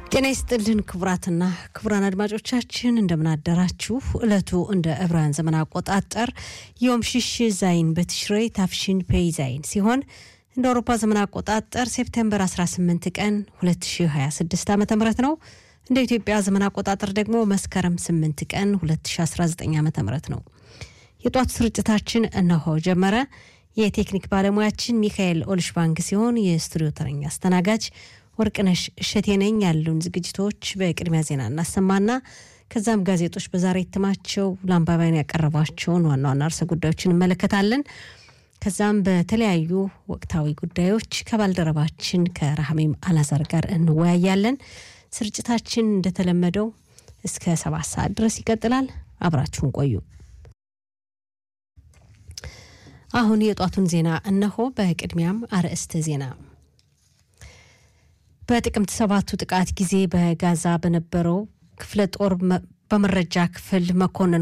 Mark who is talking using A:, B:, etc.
A: ጤና ይስጥልን ክቡራትና ክቡራን አድማጮቻችን እንደምናደራችሁ። ዕለቱ እንደ ዕብራውያን ዘመን አቆጣጠር ዮም ሽሽ ዛይን በትሽሬ ታፍሽን ፔይ ዛይን ሲሆን እንደ አውሮፓ ዘመን አቆጣጠር ሴፕቴምበር 18 ቀን 2026 ዓ ም ነው። እንደ ኢትዮጵያ ዘመን አቆጣጠር ደግሞ መስከረም 8 ቀን 2019 ዓ ም ነው። የጧቱ ስርጭታችን እነሆ ጀመረ። የቴክኒክ ባለሙያችን ሚካኤል ኦልሽባንግ ሲሆን የስቱዲዮ ተረኛ አስተናጋጅ ወርቅነሽ እሸቴ ነኝ። ያሉን ዝግጅቶች በቅድሚያ ዜና እናሰማና ከዛም ጋዜጦች በዛሬ እትማቸው ለአንባቢያን ያቀረቧቸውን ዋና ዋና ርዕሰ ጉዳዮች እንመለከታለን። ከዛም በተለያዩ ወቅታዊ ጉዳዮች ከባልደረባችን ከራህሜም አላዛር ጋር እንወያያለን። ስርጭታችን እንደተለመደው እስከ ሰባት ሰዓት ድረስ ይቀጥላል። አብራችሁን ቆዩ። አሁን የጧቱን ዜና እነሆ። በቅድሚያም አርዕስተ ዜና በጥቅምት ሰባቱ ጥቃት ጊዜ በጋዛ በነበረው ክፍለ ጦር በመረጃ ክፍል መኮንን